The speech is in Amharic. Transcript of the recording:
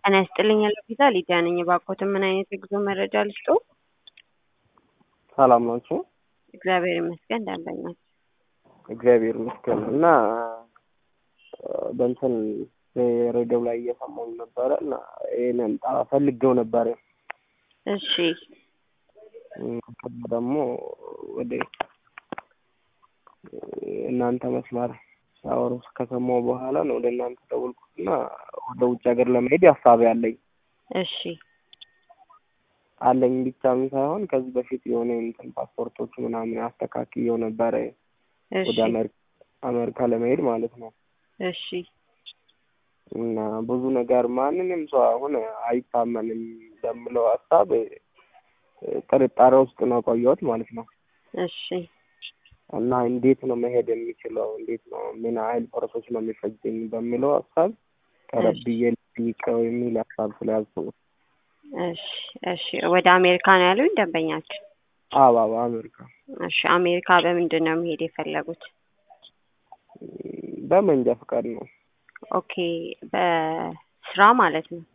ጤና ይስጥልኝ ቪዛ ሊዲያ ነኝ። እባክዎትን ምን አይነት የጉዞ መረጃ ልስጦ? ሰላም ናችሁ? እግዚአብሔር ይመስገን ደንበኛ ነኝ። እግዚአብሔር ይመስገን እና በእንትን ሬዲዮ ላይ እየሰማሁ ነበረ እና ይሄንን ፈልጌው ነበረ። እሺ ደግሞ ወደ እናንተ መስመር ሲያወሩ ከሰማሁ በኋላ ነው ወደ እናንተ ደወልኩትና ወደ ውጭ ሀገር ለመሄድ ሀሳብ ያለኝ እሺ አለኝ ብቻም ሳይሆን ከዚህ በፊት የሆነ እንትን ፓስፖርቶች ምናምን አስተካክየው ነበረ እሺ ወደ አሜሪካ አሜሪካ ለመሄድ ማለት ነው። እሺ እና ብዙ ነገር ማንንም ሰው አሁን አይታመንም በምለው ሀሳብ ጥርጣሬ ውስጥ ነው ቆየሁት ማለት ነው። እሺ እና እንዴት ነው መሄድ የሚችለው እንዴት ነው ምን ያህል ፕሮሰስ ነው የሚፈጅኝ በሚለው ሀሳብ ቀረብ ብዬ ልጠይቀው የሚል ሀሳብ ስለያዝኩ ነው። እሺ እሺ ወደ አሜሪካ ነው ያሉኝ ደንበኛችን? አዎ አዎ አሜሪካ እሺ አሜሪካ በምንድን ነው መሄድ የፈለጉት? በመንጃ ፈቃድ ነው። ኦኬ በስራ ማለት ነው።